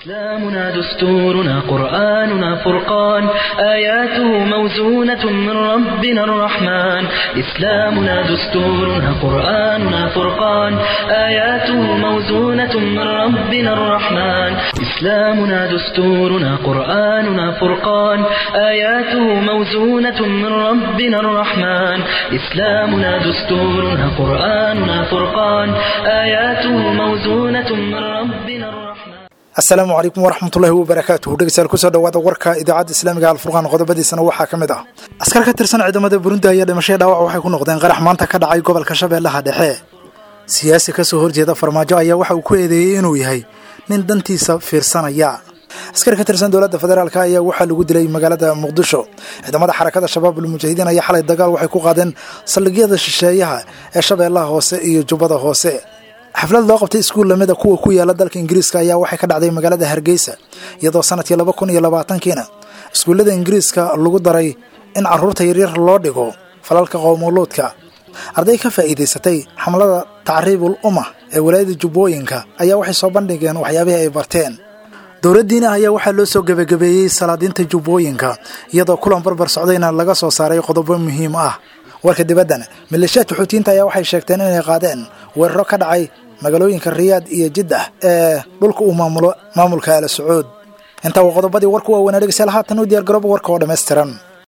إسلامنا دستورنا قرآننا فرقان آياته موزونة من ربنا الرحمن إسلامنا دستورنا قرآننا فرقان آياته موزونة من ربنا الرحمن إسلامنا دستورنا قرآننا فرقان آياته موزونة من ربنا الرحمن إسلامنا دستورنا قرآننا فرقان آياته موزونة من ربنا الرحمن asalaamu calaykum waraxmatullaahi wabarakaatuhu dhegeystayaal kusoo dhawaada warka idaacadda islaamiga alfurqaan qodobadiisana waxaa ka mid ah askar ka tirsan ciidamada burundi ayaa dhimashaya dhaawac waxay ku noqdeen qarax maanta ka dhacay gobolka shabeellaha dhexe siyaasi kasoo horjeeda farmaajo ayaa waxa uu ku eedeeyey inuu yahay nin dantiisa fiirsanaya askar ka tirsan dowladda federaalk ayaa waxaa lagu dilay magaalada muqdisho ciidamada xarakada shabaab ulmujaahidiin ayaa xalay dagaal waxay ku qaadeen saldhigyada shisheeyaha ee shabeellaha hoose iyo jubbada hoose xaflad loo qabtay iskuul lamida kuwa ku yaala dalka ingiriiska ayaa waxay ka dhacday magaalada hargeysa iyadoo sanadkii laba kun iyo labaatankiina iskuullada ingiriiska lagu daray in caruurta yaryar loo dhigo falalka qowmuluudka arday ka faa'iidaysatay xamlada tacriibul umma ee walaayada jubbooyinka ayaa waxay soo bandhigeen waxyaabihii ay barteen dowladdiina ayaa waxaa loo soo gebagabeeyey salaadiinta jubbooyinka iyadoo kulan barbar socdayna laga soo saaray qodobo muhiim ah warka dibaddana maleeshiyaadka xuutiyiinta ayaa waxay sheegteen inay qaadeen weeraro ka dhacay magaalooyinka riyaad iyo jiddah ee dhulka uu maamulo maamulka ala sacuud intaa waa qodobadii warku waaweynaa dhegeystayaal haatan u diyaar garooba warka oo dhammaystiran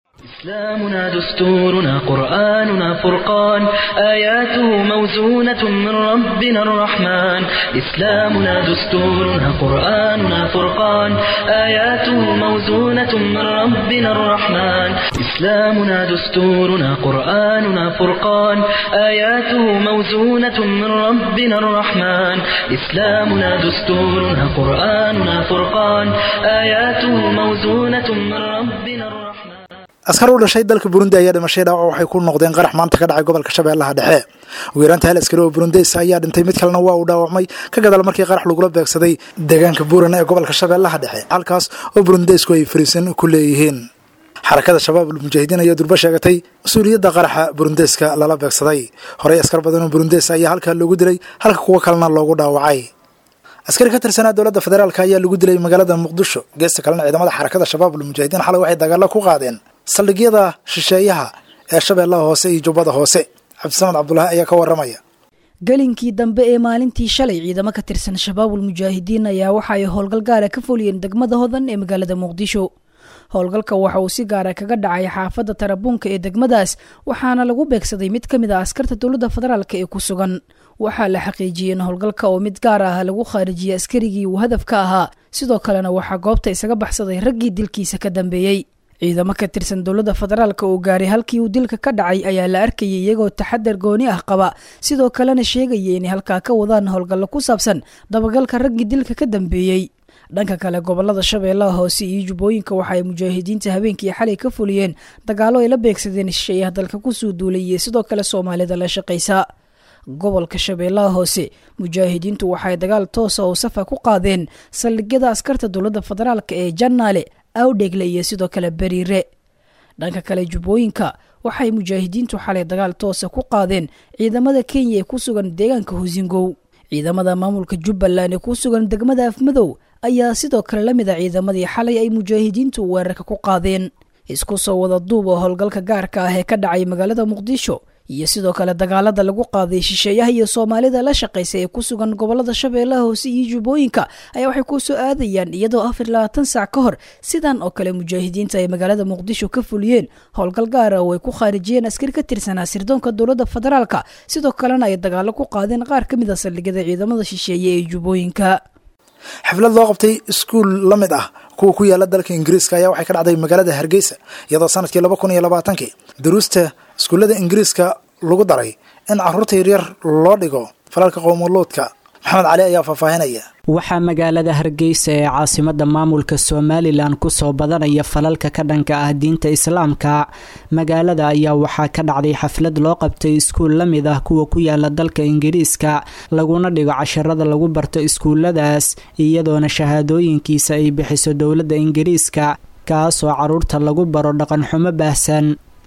إسلامنا دستورنا قرآننا فرقان آياته موزونة من ربنا الرحمن إسلامنا دستورنا قرآننا فرقان آياته موزونة من ربنا الرحمن إسلامنا دستورنا قرآننا فرقان آياته موزونة من ربنا الرحمن إسلامنا دستورنا قرآننا فرقان آياته موزونة من ربنا الرحمن askar u dhashay dalka burundi ayaa dhimashay dhaawac waxay ku noqdeen qarax maanta ka dhacay gobolka shabeellaha dhexe ugu yaraanta hal askari oo burundeys ayaa dhintay mid kalena waa uu dhaawacmay ka gadaal markii qarax lagula beegsaday deegaanka buuran ee gobolka shabeellaha dhexe halkaas oo burundeysku ay fariisan ku leeyihiin xarakada shabaab ulmujaahidiin ayaa durbo sheegatay mas-uuliyadda qaraxa burundeyska lala beegsaday horey askar badan oo burundeys ayaa halkaa loogu dilay halka kuwo kalena loogu dhaawacay askari ka tirsanaa dowladda federaalk ayaa lagu dilay magaalada muqdisho geesta kalena ciidamada xarakada shabaab ulmujaahidiin xalay waxay dagaalo ku qaadeen saldhigyada shisheeyaha ee shabeellaha hoose iyo jubbada hoose cabdisamed cabdulaahi ayaa ka waramaya gelinkii dambe ee maalintii shalay ciidamo ka tirsan shabaabul mujaahidiin ayaa waxa ay howlgal gaara ka fuliyeen degmada hodan ee magaalada muqdisho howlgalka waxa uu si gaara kaga dhacay xaafadda tarabuunka ee degmadaas waxaana lagu beegsaday mid ka mid a askarta dowladda federaalk ee ku sugan waxaa la xaqiijiyey in howlgalka oo mid gaar ah lagu khaarijiyey askarigii uu hadafka ahaa sidoo kalena waxaa goobta isaga baxsaday raggii dilkiisa ka dambeeyey ciidamo ka tirsan dowladda federaalk oo gaaray halkii uu dilka ka dhacay ayaa la arkayay iyagoo taxadar gooni ah qaba sidoo kalena sheegaya inay halkaa ka wadaan howlgallo ku saabsan dabagalka raggii dilka ka dambeeyey dhanka kale gobolada shabeellaha hoose iyo jubbooyinka waxa ay mujaahidiinta habeenkii xalay ka fuliyeen dagaalo ay la beegsadeen shisheeyaha dalka kusoo duulay iyo sidoo kale soomaalida la shaqaysa gobolka shabeellaha hoose mujaahidiintu waxay dagaal toosa oo safa ku qaadeen saldhigyada askarta dowladda federaalk ee jannaale awdhegle iyo sidoo kale beriire dhanka kale jubbooyinka waxay mujaahidiintu xalay dagaal toosa ku qaadeen ciidamada kenya ee ku sugan deegaanka husingow ciidamada maamulka jubbaland ee ku sugan degmada afmadow ayaa sidoo kale la mid a ciidamadii xalay ay mujaahidiintu weerarka ku qaadeen isku soo wada duub oo howlgalka gaarka ah ee ka dhacay magaalada muqdisho iyo sidoo kale dagaalada lagu qaaday shisheeyaha iyo soomaalida la shaqaysa ee ku sugan gobolada shabeellaha hoose iyo jubbooyinka ayaa waxay ku soo aadayaan iyadoo afar labaatan saac ka hor sidan oo kale mujaahidiinta ay magaalada muqdisho ka fuliyeen howlgal gaara oo ay ku khaarijiyeen askari ka tirsanaa sirdoonka dowladda federaalka sidoo kalena ay dagaalo ku qaadeen qaar ka mid a saldhigyada ciidamada shisheeye ee jubbooyinka xaflad loo qabtay iskuul la mid ah kuwa ku yaala dalka ingiriiska ayaa waxay ka dhacday magaalada hargeysa iyadoo sanadkii laba kun iyo labaatankii duruusta iskuullada ingiriiska lagu daray in caruurta yaryar loo dhigo falalka qowmuluudka maxamed cali ayaa faahfaahinaya waxaa magaalada hargeysa ee caasimada maamulka somalilan kusoo badanaya falalka ka dhanka ah diinta islaamka magaalada ayaa waxaa ka dhacday xaflad loo qabtay iskuul la mid ah kuwa ku yaala dalka ingiriiska laguna dhigo casharada lagu barto iskuuladaas iyadoona shahaadooyinkiisa ay bixiso dowladda ingiriiska kaasoo caruurta lagu baro dhaqanxumo baahsan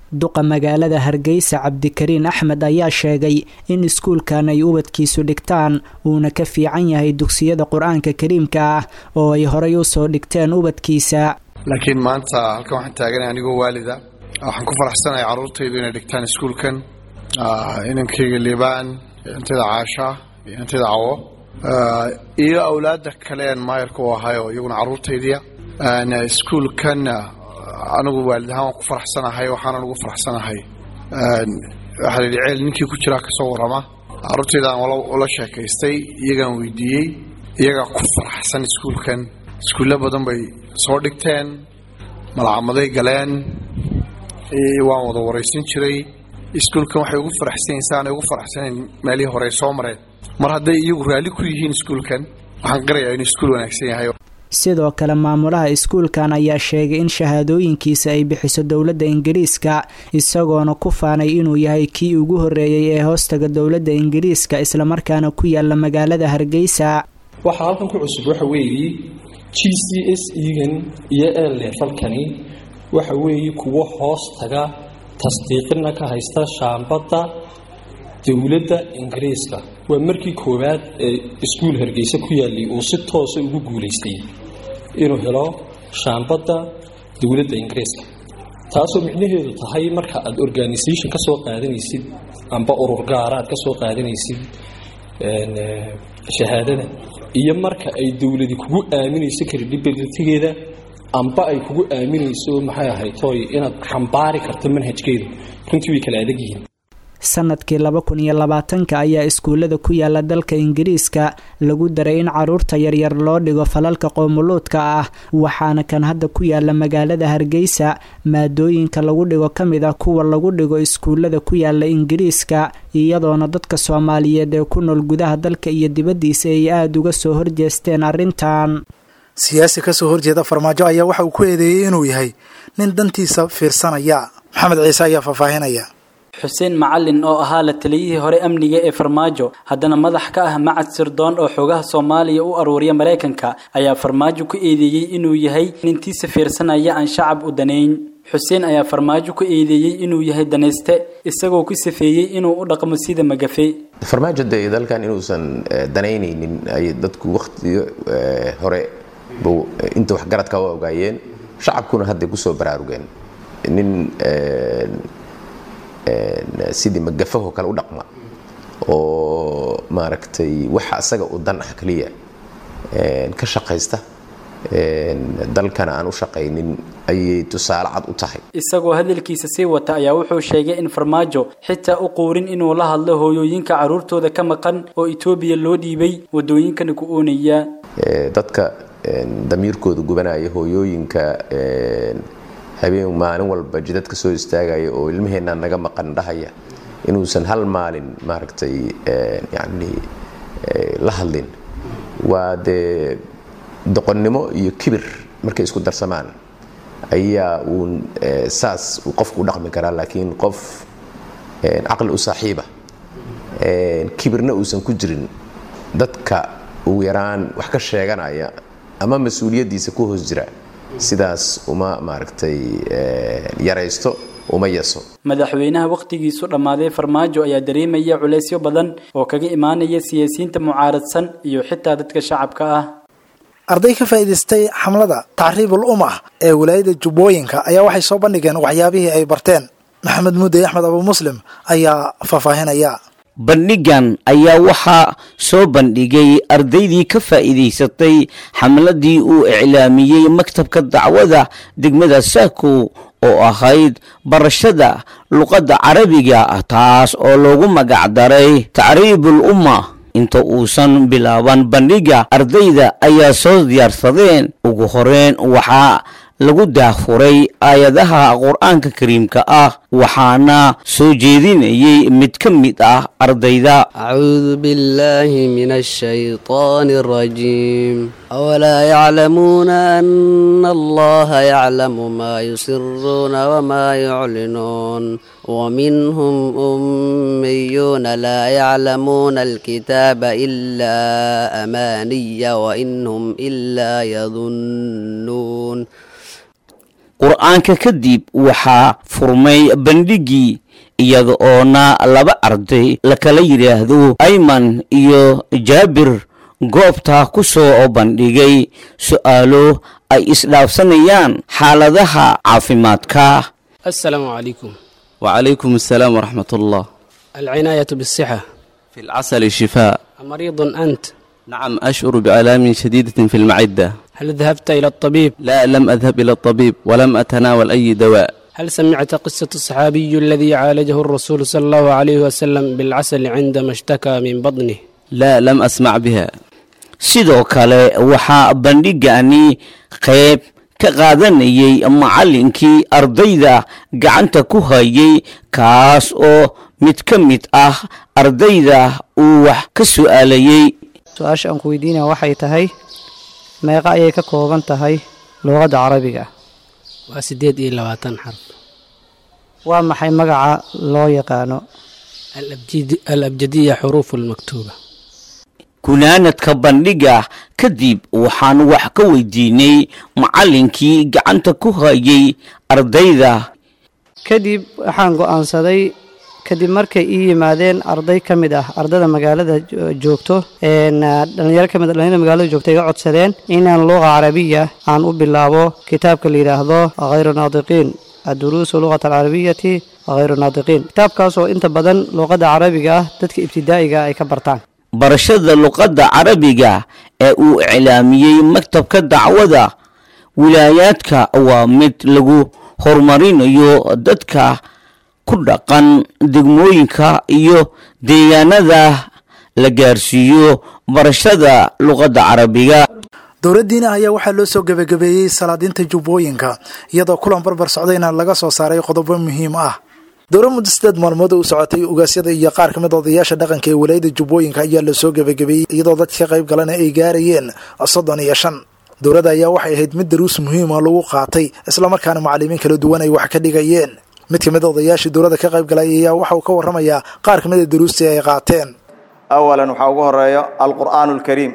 duqa magaalada hargeysa cabdikariin axmed ayaa sheegay in iskuulkan ay ubadkiisu dhigtaan uuna ka fiican yahay dugsiyada qur-aanka kariimka ah oo ay horay usoo dhigteen ubadkiisa laakiin maanta halkan waxaan taaganay anigoo waalida waxaan ku faraxsanahay carruurtaydu inay dhigtaan iskuulkan inankayga liibaan intayda caasha iyo intayda cawo iyo awlaadda kaleen maayarka u ahay oo iyaguna carruurtaydiya iskuulkan anigu waalid ahaan waan ku faraxsanahay waxaanan ugu faraxsanahay waxaa layidhi ceel ninkii ku jiraa kasoo warrama carruurtaydaan ula sheekaystay iyagaan weydiiyey iyagaa ku faraxsan iskuulkan iskuulle badan bay soo dhigteen malcamaday galeen waan wada waraysan jiray iskuulkan waxay ugu faraxsan yihin saanay ugu faraxsanayn meelihii hore soo mareen mar hadday iyagu raalli ku yihiin iskuulkan waxaan qirayaa inuu iskuul wanaagsan yahay sidoo kale maamulaha iskuulkan ayaa sheegay in shahaadooyinkiisa ay bixiso dowladda ingiriiska isagoona ku faanay inuu yahay kii ugu horreeyey ee hoostaga dowladda ingiriiska islamarkaana ku yaala magaalada hargeysa waxaa halkan ku cusub waxa weeye g c s egan iyo eelefalkani waxa weeye kuwo hoos taga tasdiiqina ka haysta shaambadda dowladda ingiriiska waa markii koowaad ee iskuul hargeysa ku yaallay uu si toosa ugu guulaystay inuu helo shaambadda dowladda ingiriiska taasoo micnaheedu tahay marka aad organisation ka soo qaadanaysid amba urur gaara aad ka soo qaadanaysid shahaadada iyo marka ay dowladi kugu aaminayso credibilitygeeda amba ay kugu aaminayso maxay ahayd tooy inaad xambaari karto manhajkeedu runtii way kala adag yihiin sanadkii laba kun iyo labaatanka ayaa iskuullada ku yaala dalka ingiriiska lagu daray in caruurta yaryar loo dhigo falalka qoomuluudka ah waxaana kan hadda ku yaala magaalada hargeysa maadooyinka lagu dhigo ka mid ah kuwa lagu dhigo iskuullada ku yaala ingiriiska iyadoona dadka soomaaliyeed ee ku nool gudaha dalka iyo dibaddiisa ay aada uga soo horjeesteen arrintan siyaasi kasoo horjeeda farmaajo ayaa waxa uu ku eedeeyey inuu yahay nin dantiisa fiirsanaya maxamed ciise ayaa faahfaahinaya xuseen macalin oo ahaa la taliyihii hore amniga ee farmaajo haddana madax ka ah macad sirdoon oo xoogaha soomaaliya u aruuriya maraykanka ayaa farmaajo ku eedeeyey inuu yahay nintiisa fiirsanaya aan shacab u danayn xuseen ayaa farmaajo ku eedeeyey inuu yahay danayste isagoo ku safeeyey inuu u dhaqmo sida magafe farmaajo dee dalkan inuusan danaynaynin ay dadku wakhtiga hore inta waxgaradka u ogaayeen shacabkuna hadday kusoo baraarugeen nin sidii magafahoo kale u dhaqma oo maaragtay waxa asaga u dan ah keliya ka shaqaysta dalkana aan u shaqaynin ayay tusaale cad u tahay isagoo hadalkiisa sii wata ayaa wuxuu sheegay in farmaajo xitaa u quurin inuu la hadlo hooyooyinka carruurtooda ka maqan oo etoobiya loo dhiibay wadooyinkana ku oonaya dadka damiirkooda gubanaya hooyooyinka habeen maalin walba jidad ka soo istaagaya oo ilmaheenna naga maqan dhahaya inuusan hal maalin maaragtay yani la hadlin waa dee doqonnimo iyo kibir markay isku darsamaan ayaa uun saas uu qofku u dhaqmi karaa laakiin qof caqli u saaxiiba kibirna uusan ku jirin dadka ugu yaraan wax ka sheeganaya ama mas-uuliyaddiisa ku hoos jira sidaas uma maaragtay yaraysto uma yaso madaxweynaha wakhtigiisu dhammaaday farmaajo ayaa dareemaya culaysyo badan oo kaga imaanaya siyaasiyiinta mucaaradsan iyo xitaa dadka shacabka ah arday ka faa'iidaystay xamlada tacriibul umah ee wilaayada jubbooyinka ayaa waxay soo bandhigeen waxyaabihii ay barteen maxamed muudey axmed abu muslim ayaa faahfaahinaya bandhigan ayaa waxaa soo bandhigay ardaydii ka faa'iidaysatay xamladii uu iclaamiyey maktabka dacwada degmada saako oo ahayd barashada luqadda carabiga taas oo loogu magacdaray tacriibul umma inta uusan bilaaban bandhiga ardayda ayaa soo diyaarsadeen ugu horeyn waxaa lagu daahfuray aayadaha qur-aanka kariimka ah waxaana soo jeedinayay mid ka mid ah ardayda acuudu biاllahi min الshayطan الrajiim awlaa yaclamuuna ana allaha yaclamu ma yusiruuna wma yuclinuun wminhm ummiyuuna laa yaclamuuna alkitaaba ila amaaniya wainhm ila yadunnuun qur-aanka kadib waxaa furmay bandhigii iyada oona laba arday la kala yidhaahdo ayman iyo jaabir goobta ku soo bandhigay su'aalo ay isdhaafsanayaan xaaladaha caafimaadka السلام عليكم وعليكم السلام ورحمة الله العناية بالصحة في العسل شفاء مريض أنت نعم أشعر بآلام شديدة في المعدة هل ذهبت إلى الطبيب لا لم أذهب إلى الطبيب ولم أتناول أي دواء هل سمعت قصة الصحابي الذي عالجه الرسول صلى الله عليه وسلم بالعسل عندما اشتكى من بطنه لا لم أسمع بها sidoo kale waxaa bandhigani qayb ka qaadanayay macallinkii ardayda gacanta ku hayay kaas oo mid ka mid ah ardayda uu wax ka su'aalayay su-aasha aan ku weydiinaya waxay tahay meeqa ayay ka kooban tahay luuqadda carabiga waa sideed iyo labaatan xarf waa maxay magaca loo yaqaano الأبجد- الأبجدية حروف المكتوبة gunaanadka bandhiga kadib waxaan wax ka weydiinay macallinkii gacanta ku hayay ardayda kadib waxaan go'aansaday kadib markay ii yimaadeen arday ka mid ah ardada magaalada jo- joogto een, ah, dhalinyaro ka mid ah dhalinyarada magaalada joogta iga codsadeen inaan luqa carabiya aan u bilaabo kitaabka la yidhaahdo khayru naadiqiin adduruusu luqata alcarabiyati khayru naadiqiin kitaabkaas oo inta badan luqadda carabiga ah dadka ibtidaa'iga ay ka bartaan barashada luqadda carabiga ee uu iclaamiyey maktabka dacwada wilaayaadka waa mid lagu horumarinayo dadka ku dhaqan degmooyinka iyo deegaanada la gaarsiiyo barashada luqadda carabiga dowladdiina ayaa waxaa loo soo gebagabeeyey salaadiinta jubbooyinka iyadoo kulan barbar socdayna laga soo saaray qodobo muhiim ah dowlad muddo sideed maalmood u socotay ugaasyada iyo qaar ka mid odayaasha dhaqanka ee walaayada jubbooyinka ayaa lasoo gebagabeeyey iyadoo dadka ka qayb galana ay gaarayeen soddon iyo shan dowladda ayaa waxay ahayd mid daruus muhiima lagu qaatay islamarkaana macalimiin kala duwan ay wax ka dhigayeen mid ka mid odayaashii dowladda ka qayb galay ayaa waxa uu ka warramayaa qaar ka mid a daruustii ay qaateen awalan waxaa ugu horeeyo alqur'aanu alkariim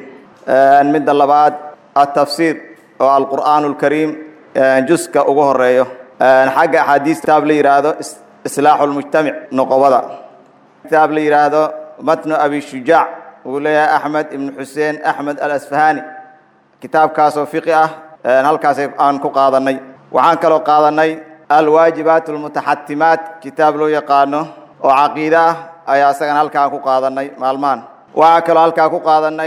midda labaad atafsiir oo alqur'aanu alkariim juska ugu horeeyo xagga axaadiis kitaab la yidhaahdo is- islaaxu lmujtamic noqobada kitaab la yidhaahdo matnu abi shujaac uu leeyahay axmed ibnu xuseen axmed alasfahani kitaabkaasoo fiqi ah halkaas aan ku qaadanay waxaan kaloo qaadanay alwaajibaat almutaxatimaat kitaab loo yaqaano oo caqiide ah ayaa isagana halkaan ku qaadanay maalmahan waxaa kaloo halkaa ku qaadanay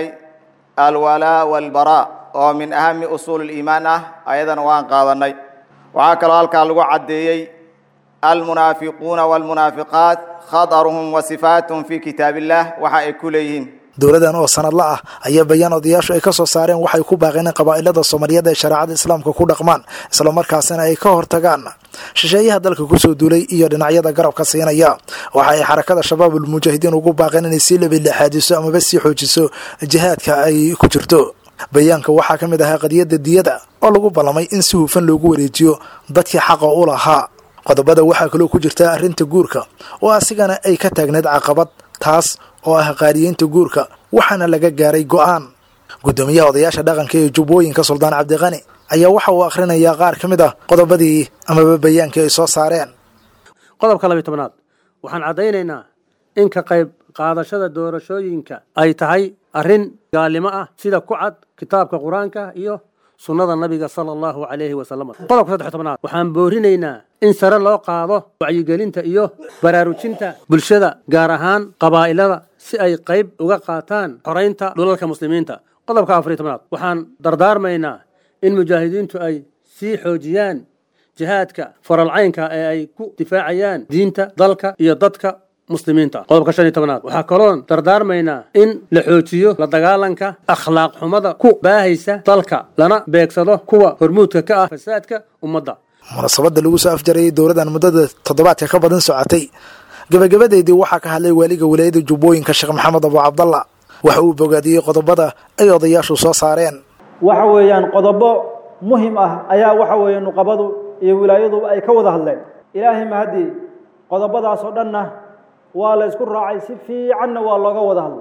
alwalaa walbaraa oo min ahami usuul اliimaan ah ayadana waan qaadanay waxaa kaloo halkaa lagu caddeeyey almunaafiquuna walmunaafiqaat khadaruhum wa sifaatuhum fi kitaab illah waxa ay ku leeyihiin dowladan oo sanadla ah ayaa bayaan odayaashu ay ka soo saareen waxay ku baaqeen in qabaa'ilada soomaaliyeed ay shareecada islaamka ku dhaqmaan islamarkaasina ay ka hortagaan shisheeyaha dalka kusoo duulay iyo dhinacyada garabka siinaya waxa ay xarakada shabaabul mujaahidiin ugu baaqeen inay sii labilaxaadiso amaba sii xoojiso jihaadka ay ku jirto bayaanka waxaa ka mid ahaa qadiyadda diyada oo lagu ballamay in si hufan loogu wareejiyo dadkii xaqa u lahaa qodobada waxaa kaloo ku jirta arrinta guurka oo asigana ay ka taagneed caqabad taas oo ah qaadiyeynta guurka waxaana laga gaaray go'aan guddoomiyaha odayaasha dhaqanka ee jubbooyinka suldaan cabdiqani ayaa waxa uu akhrinayaa qaar ka mid ah qodobadii amaba bayaankii ay soo saareen qodobka labiy tobnaad waxaan caddaynaynaa in ka qayb qaadashada doorashooyinka ay tahay arrin gaalnimo ah sida ku cad kitaabka qur-aanka iyo sunnada nabiga sala allahu calayhi wasalam qodobka saddex tobnaad waxaan boorinaynaa in sare loo qaado wacyigelinta iyo baraarujinta bulshada gaar ahaan qabaa'ilada si ay qayb uga qaataan xoraynta dhulalka muslimiinta qodobka afariy tobnaad waxaan dardaarmaynaa in mujaahidiintu ay sii xoojiyaan jihaadka faralcaynka ee ay ku difaacayaan diinta dalka iyo dadka muslimiinta qodobka shan iyo tobnaad waxaa kaloon dardaarmaynaa in la xoojiyo la dagaalanka akhlaaq xumada ku baahaysa dalka lana beegsado kuwa hormuudka ka ah fasaadka ummadda munaasabadda lagu soo afjarayay dowladan muddada toddobaadka ka badan socotay gebagabadeedii waxaa ka hadlay waaliga walaayada jubbooyinka sheekh maxamed abu cabdalla waxa uu bogaadiyey qodobada ay odayaashu soo saareen waxa weeyaan qodobo muhim ah ayaa waxa weeye nuqabadu iyo wilaayaduba ay ka wada hadleen ilaahay mahadii qodobadaasoo dhanna waa la isku raacay si fiicanna waa looga wada hadlay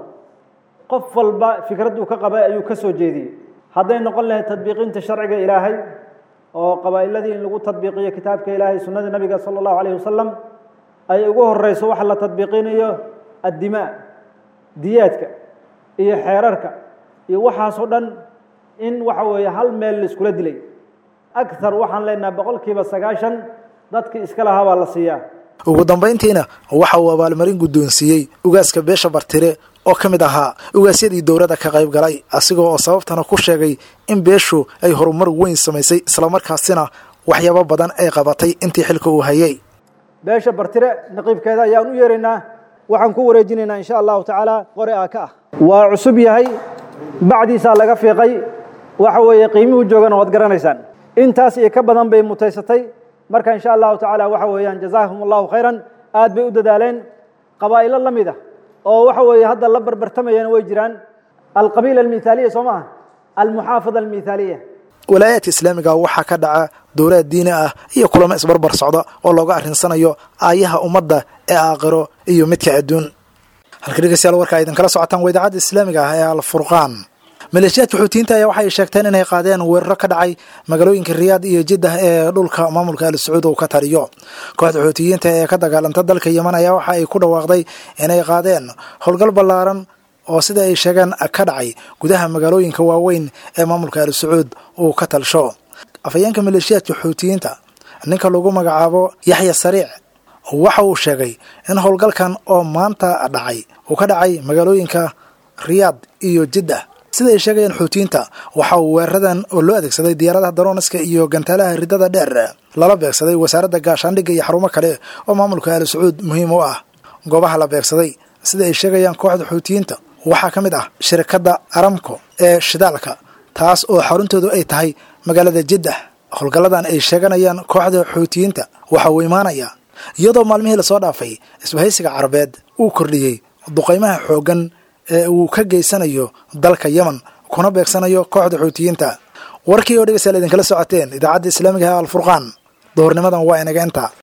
qof walba fikradduu ka qabay ayuu ka soo jeediyey hadday noqon lahayd tadbiiqinta sharciga ilaahay oo qabaa'iladii in lagu tadbiiqiyo kitaabka ilaahay sunnada nebiga sala allahu calayhi wasalam ay ugu horeyso waxa la tadbiiqinayo addimaa diyaadka iyo xeerarka iyo waxaasoo dhan in waxa weeye hal meel laiskula dilay akhar waxaan leenahay boqolkiiba sagaashan dadki iska lahaa baa la siiyaa ugu dambayntiina waxa uu abaalmarin guddoonsiiyey ugaaska beesha bartire oo ka mid ahaa ugaasyadii dowladda ka qayb galay asigoo oo sababtana ku sheegay in beeshu ay horumar weyn samaysay islamarkaasina waxyaabo badan ay qabatay intii xilka uu hayay beesha bartire naqiibkeeda ayaan u yeeraynaa waxaan ku wareejinaynaa insha allahu tacaala qore aa ka ah waa cusub yahay bacdiisaa laga fiiqay waxa weeye qiimihuu joogana waad garanaysaan intaas iyo ka badan bay mutaysatay marka insha allahu tacaala waxa weeyaan jazaahum allahu khayran aad bay u dadaaleen qabaa'ilo la mid ah oo waxa weeye hadda la barbartamayana way jiraan alqabiila almithaaliya soo maaha almuxaafada almithaaliya walaayaadka islaamiga waxaa ka dhaca dowlaad diini ah iyo kulamo isbarbar socda oo looga arrinsanayo aayaha ummadda ee aakhiro iyo midka adduun halka dhegeystayaal warka idinkala socotaan waa idaacadda islaamiga ah ee alfurqaan maleeshiyaadka xuutiyiinta ayaa waxay sheegteen inay qaadeen weeraro ka dhacay magaalooyinka riyaad iyo jiddah ee dhulka maamulka al sacuud uu ka taliyo kooxda xuutiyiinta ee ka dagaalanta dalka yeman ayaa waxa ay ku dhawaaqday inay qaadeen howlgal ballaaran oo sida ay sheegeen ka dhacay gudaha magaalooyinka waaweyn ee maamulka al sacuud uu ka talsho afhayeenka maleeshiyaadka xuutiyiinta ninka lagu magacaabo yaxya sariic waxa uu sheegay in howlgalkan oo maanta dhacay uu ka dhacay magaalooyinka riyaad iyo jiddah sida ay sheegayeen xuutiyiinta waxa uu weeraradan oo loo adeegsaday diyaaradaha darooniska iyo gantaalaha ridada dheer lala beegsaday wasaaradda gaashaandhigga iyo xarumo kale oo maamulka al sacuud muhiim u ah goobaha la beegsaday sida ay sheegayaan kooxda xuutiyiinta waxaa ka mid ah shirkadda aramco ee shidaalka taas oo xaruntoodu ay tahay magaalada jiddah howlgalladan ay sheeganayaan kooxda xuutiyiinta waxa uu imaanayaa iyadoo maalmihii lasoo dhaafay isbahaysiga carabeed uu kordhiyey duqaymaha xooggan ee uu ka geysanayo dalka yemen kuna beegsanayo kooxda xuutiyiinta warkii oo dhegeystayaal idinkala socoteen idaacadda islaamiga ee alfurqaan duhurnimadan waa inaga inta